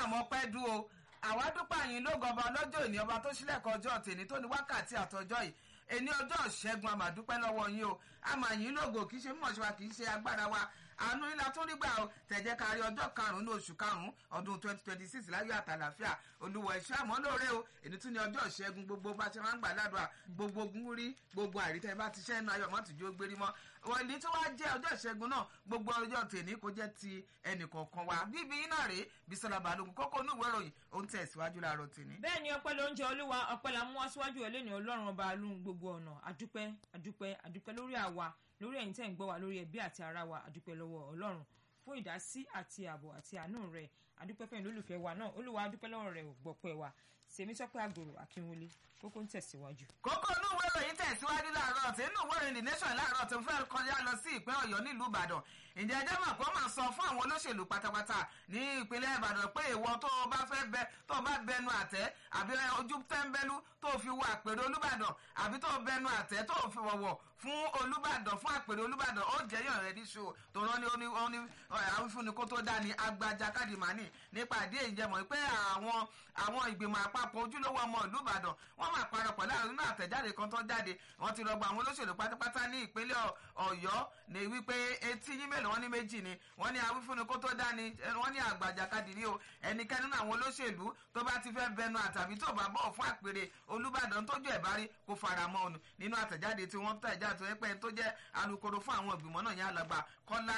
àmọ́ pẹ́ dú o àwa dúpẹ́ àyìn ló gọba ọlọ́jọ́ òní ọba tó sílẹ̀kọ̀ ọjọ́ tèmi tó ní wákàtí àtọjọ́ yìí èní ọjọ́ ìṣẹ́gun àmàdúpẹ́ lọ́wọ́ yín o àmàyìn lógo kì í ṣe mọ̀ṣẹ́ wa kì í ṣe agbára wa àánú ńlá tó nígbà o tẹ̀jẹ́ kárí ọjọ́ karùn-ún oṣù karùn-ún ọdún twenty twenty six láyọ̀ àtàlàfíà olúwa ẹ̀ṣọ́ àmọ́ lóore o èdè tún ní ọjọ́ ìṣẹ́gun gbogbo bá ṣe máa ń gbà ládùá gbogbo ogun rí gbogbo àrítẹ́ bá ti ṣẹ́ inú ayọ̀ mọ́tò jó gbérí mọ́ òní tó wá jẹ́ ọjọ́ ìṣẹ́gun náà gbogbo ọjọ́ tèmi kò jẹ́ ti ẹnì kọ̀ọ̀kan wa bíbí iná rèé Bísọ́lá Balógun kókó inú ìwé ìròyìn ó ń tẹ̀síwájú láàárọ̀ tèmi. bẹ́ẹ̀ ni ọpẹ́ ló ń jẹ olúwa ọpẹ́ la mú wá síwájú ẹ̀ lẹ́nu ọlọ́run ọba alóhùn gbogbo ọ̀nà àdúpẹ́ àdúpẹ́ àdúpẹ́ lórí àwa lórí ẹ̀yin tẹ́ ń gbọ́ wa lórí ẹbí àti ara wa àdúpẹ́ lọ́wọ́ ọlọ́run fún ìdásí àti ààbò àti àánú rẹ̀ àdúpẹ́ fẹ́yìn lólùfẹ́ wa náà olúwa àdúpẹ́ lọ́wọ́ rẹ̀ ò gbọ́pẹ́ wa Sèmítọ́pẹ́ àgòrò akínwọlé kókó ń tẹ̀síwájú. kókó inú ìwé ìròyìn tẹ̀síwájú láàárọ̀ tí inú ìwé ìròyìn the nation láàárọ̀ tó fẹ́ kọjá lọ sí ìpín ọ̀yọ́ nílùú ìbàdàn ǹjẹ́ ẹjẹ́ mọ̀ kó máa sọ fún àwọn olóṣèlú pátápátá ní ìpínlẹ̀ ìbàdàn pé ìwọ tó o bá fẹ́ bẹ tó o bá bẹnu àtẹ́ àbí ojú tẹ́ńbẹ́lú tó o fi wọ àpèrè olúbàdàn àbí tó o bẹnu àtẹ́ tó o fi wọ̀wọ̀ fún olúbàdàn fún àpèrè olúbàdàn ó jẹ́yàn rẹ̀ níṣó tó rán ní ó ní àwífúnni kó tó dání agbajà kádìmánì nípa àdé ìjẹmọ̀ pé àwọn àwọn ìgbìmọ̀ àpapọ̀ ojúlówó ọmọ ìlú ìbàdàn wọ́n máa parapọ̀ láàrin nínú àtẹ̀jáde kan tó jáde wọ́n ti rọgbọ àwọn olóṣèlú pátápátá ní ìpínlẹ̀ ọ̀yọ́ ní wípé etí yín mélòó wọ́n ní méjì ni wọ́n ní àwífúnni kó tó dání wọ́n ní àgbàjà kádìrí o ẹnikẹ́ni nínú àwọn olóṣèlú tó bá ti fẹ́ bẹnu àtàbí tó bá bọ̀ fún àpèrè olúbàdàn tójú ẹ̀ bá rí kó fara mọ́ ọ̀nù nínú àtẹ̀jáde tí wọ́n tẹ̀ jáde tó yẹ pé tó jẹ́ alukoro fún àwọn ìgbìmọ̀ náà yẹn alàgbà kọ́lá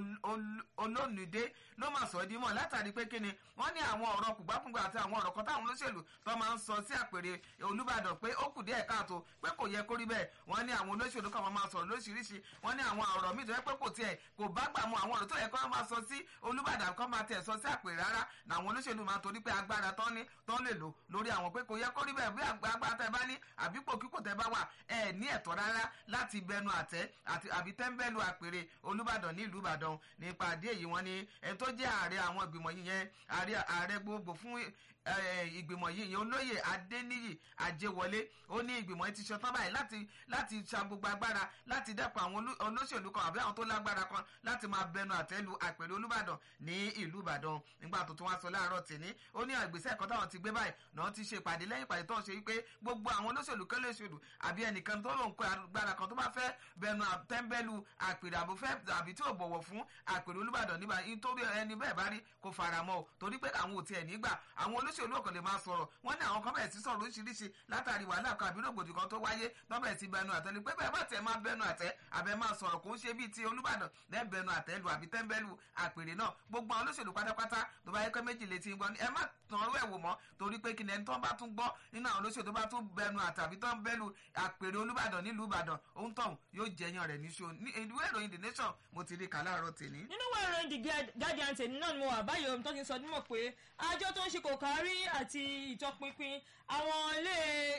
olónìdé ló máa sọ di mọ́ látàrí pé kíni wọ́n ní àwọn ọ̀rọ̀ kùgbàkùgbà àti àwọn ọ̀rọ̀ kan táwọn olóṣèlú tó máa ń sọ sí àpèrè olúbàdàn pé ó kù díẹ̀ káàtó pé kò yẹ kó rí bẹ́ẹ̀ wọ́n ní àwọn olóṣèlú kan máa sọ̀rọ̀ lóṣìíríṣìí wọ́n ní àwọn ọ̀rọ̀ míì tó yẹ pé kò tiẹ̀ kò bá gbà mú àwọn ọ̀rọ̀ tó yẹ kó máa sọ sí olúbàdàn kan máa tẹ̀ sọ sí àpèrè rárá làwọn olóṣèlú máa torí pé agbára tán ní tán lè lò lórí àwọn pé kò yẹ kó rí bẹ́ẹ̀ bí agbára tẹ bá ní àbípò kíkò tẹ bá wà ẹ ní ẹ̀tọ́ rárá láti bẹnu àtẹ́ àbí tẹ́ńbẹ́lú àpèrè olúbàdàn nílùú ìbàdàn nípa àdé èyí wọn ni ẹni tó jẹ́ ààrẹ àwọn ìgbìmọ̀ yìí yẹn ààrẹ gbogbo fún ìgbìmọ̀ yìí yẹn olóyè adéníyì ajéwọlé ó ní ìgbìmọ̀ yìí ti ṣetán báyìí láti láti ṣa gbogbo agbára láti dẹ́kun àwọn olóṣèlú kan àbí àwọn tó lágbára kan láti máa bẹnu àtẹ́lu àpèrè olúbàdàn ní ìlú ìbàdàn nígbà tó tún wá sọ láàárọ̀ tìní ó ní ìgbésẹ̀ kan táwọn ti gbé báyìí náà ti ṣe ìpàdé lẹ́yìn ìpàdé tó ń ṣe wípé gbogbo àwọn olóṣèlú kẹ́lẹ́ṣèlú àbí ẹnìkan tó lòun kó agbára kan tó bá fẹ́ bẹnu tẹ́ńbẹ́lú àpèrè àbò fẹ́ àbí tí ò bọ̀wọ̀ fún àpèrè olúbàdàn níbà nítorí ẹni bẹ́ẹ̀ bá rí kó faramọ́ o torí pé àwọn ò tiẹ̀ nígbà àwọn olóṣèlú ọ̀kan lè máa sọ̀rọ̀ wọ́n ní àwọn kan bẹ̀rẹ̀ sí sọ̀rọ̀ oríṣiríṣi látàrí wàhálà kan àbí rògbòdì kan tó wáyé tó bẹ̀rẹ̀ sí bẹnu àtẹ́ ni pé bẹ́ẹ̀ bá tẹ̀ máa bẹnu àtẹ́ àbẹ̀ máa sọ̀rọ̀ kò ń ṣe bíi ti olúbàdàn lẹ́ bẹnu àtẹ́ lu àbí tẹ́ńbẹ́lú àpèrè náà gbogbo àwọn olóṣèlú pátápátá tó bá yẹ pé méjì létí ń gbọ́ ni ẹ má tàn ọ́rọ́ ẹ̀wò mọ́ torí pé kí ni ẹni tó bá tún gbọ́ nínú àwọn olóṣèlú tó bá tún bẹnu àtàbí tó ń bẹ́lu àpèrè olúbàdàn nílùú ìbàdàn òun tọ̀hún yóò jẹyàn rẹ̀ níṣó ní ìwé ìròyìn the nation mo ti rí kà láàárọ̀ tèmi. nínú ìwé ìròyìn the guardian tèmi náà ni mo wà báyìí ohun tó ti sọ nímọ̀ pé àjọ tó ń ṣe kò kárí àti ìtọpinpin àwọn ilé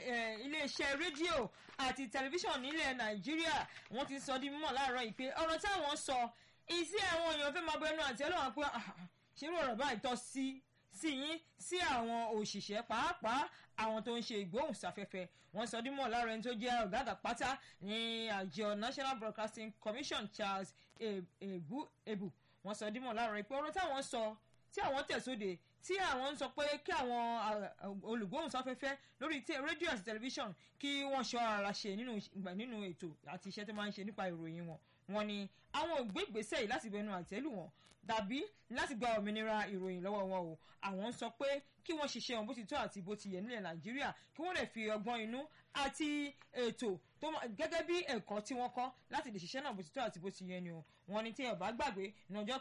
iléeṣẹ́ rédíò àti tẹlifíṣàn nílẹ̀ nàìjíríà wọ́n ti sọ di mímọ̀ láàárọ̀ yìí pé ọ̀rọ̀ táwọn sọ ìsí àwọn èèyàn fẹ́ máa bẹnu àti ọlọ́wọ́n pé ṣerú ọ̀rọ̀ báyìí tọ́ sí sí yín sí àwọn òṣìṣẹ́ pàápàá àwọn tó ń ṣe ìgbóhùnsáfẹ́fẹ́ wọ́n sọ dímọ̀ lára ẹni tó jẹ́ ọ̀gá àgbà pátá ní àjọ National Broadcasting Commission Charles Ebu Ebu wọ́n sọ dímọ̀ lára pé ọ̀rọ̀ táwọn sọ tí àwọn tẹ̀sóde tí àwọn ń sọ pé kí àwọn olùgbóhùnsáfẹ́fẹ́ lórí rédíò àti tẹlifíṣàn kí wọ́n ṣọ́ ara ṣe nínú ètò àti iṣẹ́ tó máa ń ṣe nípa ìròyìn wọn wọ́n ní àwọn ò gbé ìgbésẹ̀ yìí láti bẹnu àtẹ́lù wọn dàbí láti gba òmìnira ìròyìn lọ́wọ́ wọn o àwọn ń sọ pé kí wọ́n ṣiṣẹ́ wọn bó ti tọ́ àti bó ti yẹ nílẹ̀ nàìjíríà kí wọ́n lè fi ọgbọ́n inú àti ètò tó gẹ́gẹ́ bí ẹ̀kọ́ tí wọ́n kọ́ láti lè ṣiṣẹ́ náà bó ti tọ́ àti bó ti yẹ ni o wọ́n ní tí ẹ bá gbàgbé ní ọjọ́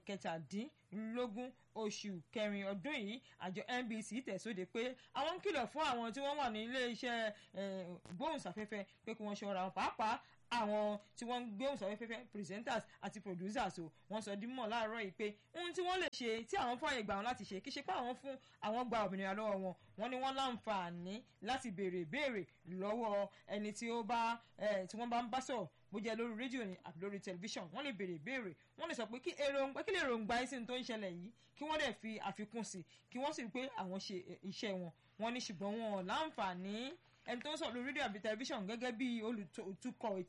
kẹtàdínlógún oṣù kẹrin ọdún yìí àjọ NBC tẹ̀sóde pé àwọn ń kìlọ̀ fún àwọn tí wọ́n wà ní ilé iṣẹ́ gbóhùnsáfẹ́fẹ́ pé kí wọ́n ṣọ́ra wọn pàápàá àwọn tí wọ́n ń gbé òǹsọ̀fẹ́fẹ́ presenters àti producers o wọ́n sọ dímọ̀ láàárọ̀ yìí pé ohun tí wọ́n lè ṣe tí àwọn fààyè gbà wọn láti ṣe kí ṣe pé àwọn fún àwọn gba òmìnira lọ́wọ́ wọn wọ́n ní wọ́n láǹfààní láti béèrè ìbéèrè lọ́wọ́ ẹni tí ó bá tí wọ́n bá ń bá sọ̀rọ̀ bó jẹ́ lórí rédíò ni àbí lórí tẹlifíṣàn wọ́n lè béèrè ìbéèrè wọ́n lè sọ pé kí èròǹgbà kí lè èròǹgbà yín sí ní tó ń ṣẹlẹ̀ yìí kí wọ́n dẹ̀ fi àfikún sí kí wọ́n sì rí pé àwọn ṣe iṣẹ́ wọn wọ́n ní ṣùgbọ́n wọn ò láǹfààní ẹni tó ń sọ̀rọ̀ lórí rédíò àbí tẹlifíṣàn gẹ́gẹ́ bí olùtukọ̀ ètò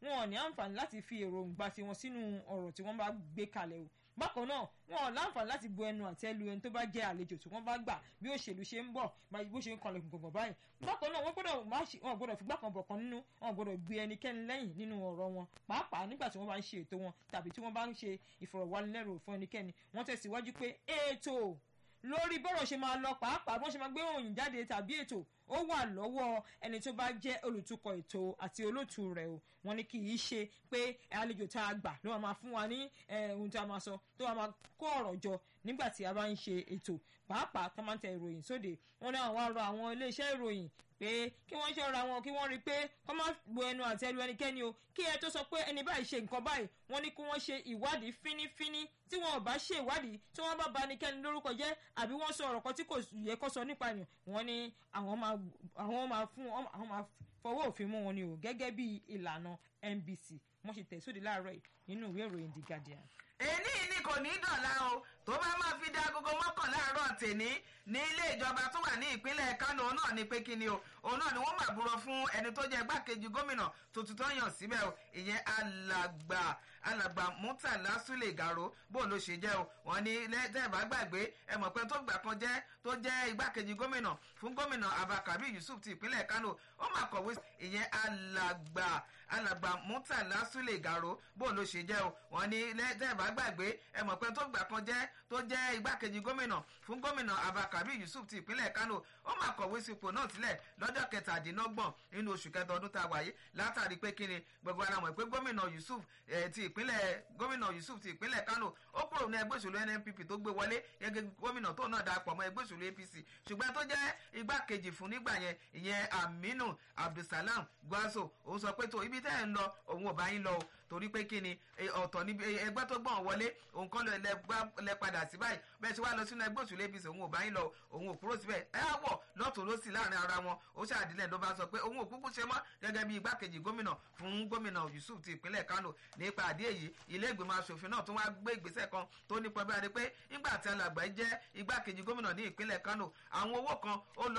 wọn ò ní àǹfààní láti fi èròǹgbà tiwọn sínú ọ̀rọ̀ tí wọ́n bá gbé kalẹ̀ o bákan náà wọn ò láǹfààní láti bu ẹnu àtẹ́ lu ẹni tó bá jẹ́ àlejò tí wọ́n bá gbà bí òṣèlú ṣe ń bọ̀ bó ṣe ń kanlẹ̀ gbọ̀ngàn báyìí bákan náà wọ́n gbọ́dọ̀ má ṣe wọn gbọ́dọ̀ fìgbà kan bọ̀ kan nínú wọn gbọ́dọ̀ gbé ẹnikẹ́ni lẹ́yìn nínú ọ̀rọ̀ wọn pàápàá nígbà tí wọ́n bá ń ṣe ètò wọn tàbí tí wọ́n bá ń ṣe ìfọ̀rọ̀wánilẹ́rò fún ẹnikẹ́ni wọ́n tẹ̀síwájú pé ètò lórí bọ́rọ̀ ṣe máa lọ pàápàá bọ́n ṣe máa gbé òyìn jáde tàbí ètò ó wà lọ́wọ́ ẹni tó bá jẹ́ olùtukọ̀ ètò àti olóòtú rẹ̀ o wọ́n ní kì í ṣe pé àlejò tá a gbà ló máa fún wa ní ohun tí a máa sọ tó wàá máa kó ọ̀rọ̀ jọ nígbà tí a bá ń ṣe ètò pàápàá tó máa ń tẹ ìròyìn sóde wọ́n ní àwọn arọ àwọn iléeṣẹ́ ìròyìn pé kí wọ́n ṣọ́ra wọn kí wọ́n rí i pé kọ́ máa bo ẹnu àti ẹnu ẹnikẹ́ni o kí ẹ tó sọ pé ẹni báyìí ṣe nǹkan báyìí wọ́n ní kí wọ́n ṣe ìwádìí fínífíní tí wọn ò bá ṣe ìwádìí tí wọ́n bá ba ẹnikẹ́ni lórúkọ jẹ́ àbí wọ́n sọ ọ̀rọ̀ kan tí kò yẹ kó sọ nípa ènìyàn wọ́n ní àwọn máa àwọn máa fún àwọn máa fọwọ́ òfin mú wọn ni o gẹ́gẹ́ bí ìlànà NBC wọ́n ṣe tẹ̀sóde láàárọ̀ yìí nínú ìwé ìròyìn The Guardian èní ni kò ní dọ̀la o tó bá máa fi dá agogo mọ́kànlá àárọ̀ tèní ní ilé ìjọba tó wà ní ìpínlẹ̀ Kánò náà ni pé kí ni o òun náà ni wọ́n máa búrọ̀ fún ẹni tó jẹ́ igbákejì gómìnà tuntun tó yàn síbẹ̀ o ìyẹn alàgbà alàgbà Murtala Sule Garo bó ló ṣe jẹ́ o wọ́n ní tẹ́ẹ̀bá gbàgbé ẹ mọ̀ pé tó gbà kan jẹ́ tó jẹ́ igbákejì gómìnà fún gómìnà Abba Kabir Yusuf ti ìpínlẹ̀ Kánò ó máa kọ̀wé ìyẹn alàgbà alàgbà Murtala Sule Garo bó ló ṣe jẹ́ o wọ́n ní tẹ́ẹ̀bá gbàgbé ẹ mọ̀ pé tó gbà kan jẹ́ tó jẹ́ igbákejì gómìnà fún gómìnà Abba Kabir Yusuf ti ìpínlẹ̀ Kánò ó máa kọ̀wé sípò náà sílẹ̀ lọ́jọ́ kẹtàdínlọ́gbọ̀n nínú oṣù kẹta ọdún tá a wáyé látàrí pé kíni gbogbo ara mọ̀ pé gómìnà Yusuf ti ìpínlẹ̀ gómìnà Yusuf ti ìpínlẹ̀ Kánò ó kúrò ní ẹgbẹ́ òṣèlú NNPP tó gbé wọlé gẹ́gẹ́ gómìnà tó náà darapọ̀ mọ́ ẹgbẹ́ òṣèlú APC ṣùgbọ́n tó jẹ́ igbákejì fún nígbà yẹn ìyẹn Aminu Abdulsalam Gwazo òun sọ pé tó ibi tẹ́ ẹ̀ ń lọ òun ò bá yín lọ o torí pé kí ni ọ̀tọ̀ níbi ẹgbẹ́ tó gbọ̀n wọlé òun kọ́ lẹ padà sí báyìí bẹ́ẹ̀ ṣe wá lọ sínú ẹgbẹ́ òṣèlú APC òun ò bá yín lọ òun ò kúrò síbẹ̀ ẹ á wọ̀ lọ́tún lọ́sì láàrin ara wọn ó ṣàdílẹ̀ ló bá sọ pé òun ò kúkú ṣe mọ́ gẹ́gẹ́ bí igbákejì gómìnà fún gómìnà Yusuf ti ìpínlẹ̀ Kánò nípa àdé èyí ilé ìgbìmọ̀ asòfin náà tún wá gbé ìgbésẹ̀ kan tó nípa bí a rí pé nígbà tí alàgbà jẹ́ igbákejì gómìnà ní ìpínlẹ̀ Kánò àwọn owó kan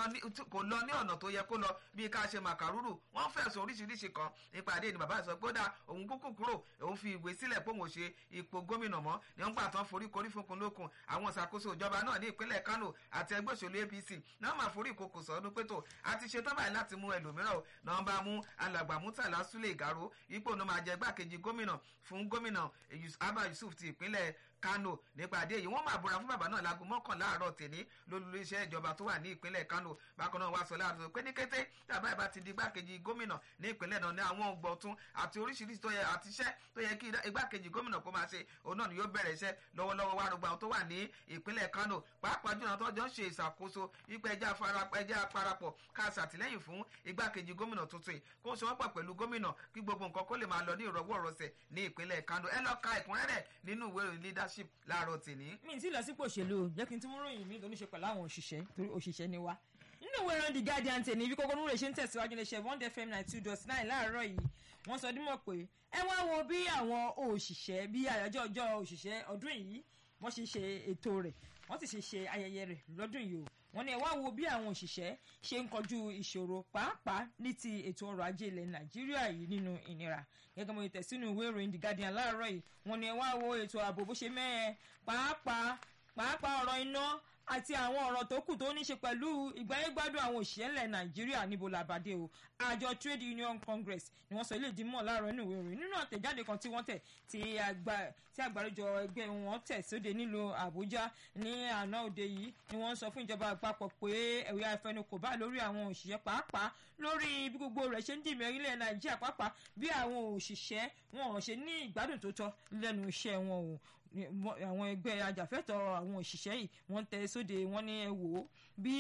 kò lọ ní ọ̀nà tó yẹ kó lọ bí ká ṣe màkàrúrù wọ́n fẹ̀sùn oríṣiríṣi kan nípa àdé ni bàbá sọ pé ó dà òun kúkú kúrò òun fi ìwé sílẹ̀ pé òun ò ṣe ipò gómìnà mọ́ ní wọ́n gbà tán forí korí fúnkun lókun àwọn ìṣàkóso ìjọba náà ní ìpínlẹ̀ Kánò àti ẹgbẹ́ òṣèlú APC náà máa forí ìkòkò sọ́dún pé tó àti ṣe tán báyìí láti mú ẹlòmíràn o náà bá mú alàgbà Murtala Sule Garo ipò náà máa jẹ igbákejì gómìnà fún gómìnà Abba Yusuf ti ìpínlẹ̀ Kánò nípàdé yìí wọ́n máa búra fún bàbá náà láago mọ́kànlá àárọ̀ tèní lólùlé iṣẹ́ ìjọba tó wà ní ìpínlẹ̀ Kánò bákan náà wá sọ láàrin pé ní kété tàbá ìbá ti di igbákejì gómìnà ní ìpínlẹ̀ náà ní àwọn ọgbọ̀tún àti oríṣiríṣi tó yẹ àti iṣẹ́ tó yẹ kí igbákejì gómìnà kó máa ṣe òun náà ni yóò bẹ̀rẹ̀ iṣẹ́ lọ́wọ́lọ́wọ́ wá rògbà tó wà ní ìpínlẹ̀ Kánò pàápàá jùlọ tó jọ ń ṣe ìṣàkóso ipò ẹja parapọ̀ ká ṣàtìlẹ́yìn fún igbákejì gómìnà tuntun kó ṣe wọ́n pọ̀ pẹ̀lú gómìnà kí gbogbo nǹkan kó lè máa lọ ní ìrọ̀wọ́ ìrọ̀sẹ̀ ní ìpínlẹ̀ Kánò ẹ lọ ka ẹ̀kúnrẹ́rẹ́ nínú ìwé ìròyìn leadership láàárọ̀ tèní. mi ti lọ sípò òṣèlú jẹ́ kí n tún mú ròyìn mi lóníṣe pẹ̀lú àwọn òṣìṣẹ́ torí òṣìṣẹ́ ni wá. nínú ìwé ìròyìn The Guardian tèmi bí kókó núrè ṣe ń tẹ̀síwájú lè ṣe one fm nine two dot nine láàárọ̀ yìí wọ́n sọ dímọ̀ pé ẹ wá wo bí àwọn òṣìṣẹ́ bí àyájọ́ ọjọ́ òṣìṣẹ́ ọdún yìí wọ́n ṣe ṣe ètò rẹ̀ wọ́n sì ṣe ṣe ayẹyẹ rẹ̀ lọ́dún yìí o wọ́n ní ẹ wá wo bí àwọn òṣìṣẹ́ ṣe ń kojú ìṣòro pàápàá ní ti ètò ọrọ̀ ajé ilẹ̀ nàìjíríà yìí nínú ìnira gẹ́gẹ́ mo tẹ̀ sínú ìwé ìròyìn the guardian láàárọ̀ yìí wọ́n ní ẹ wá wo ètò ààbò bó ṣe mẹ́ẹ̀ pàápàá pàápàá ọ̀rọ̀ iná àti àwọn ọ̀rọ̀ tó kù tó ní ṣe pẹ̀lú ìgbáyégbádùn àwọn òṣìṣẹ́ ilẹ̀ nàìjíríà níbo làbàdé o àjọ trade union congress ni wọ́n sọ ilé ìdímọ̀ láàárọ̀ inú ìwé ìròyìn nínú àtẹ̀jáde kan tí wọ́n tẹ̀ tí àgbáríjọ ẹgbẹ́ wọn tẹ̀ sóde nílùú àbújá ní àná òde yìí ni wọ́n sọ fún ìjọba àpapọ̀ pé ẹ̀wẹ̀ àfẹnukò bá lórí àwọn òṣìṣẹ́ pàápàá lórí bí gbogbo rẹ̀ ṣe ń dìmọ̀ orílẹ̀ nàìjíríà pàápàá bí àwọn òṣìṣẹ́ wọn ò ṣe ní ìgbádùn tó tọ́ lẹ́nu iṣẹ́ wọn o àwọn ẹgbẹ́ ajàfẹ́tọ̀ àwọn òṣìṣẹ́ yìí wọ́n tẹ sóde wọ́n ní ẹ wò ó bí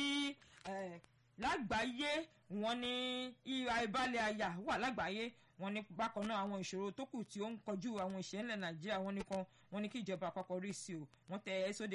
lágbàáyé wọ́n ní ìhà ìbálẹ̀ àyà wà lágbàáyé wọ́n ní bákan náà àwọn ìṣòro tó kù tí ó ń kojú àwọn òṣìṣẹ́ ńlẹ̀ nàìjíríà wọ́n ní kan wọ́n ní kí ìjọba àpapọ̀ rí sí o wọ́n tẹ sóde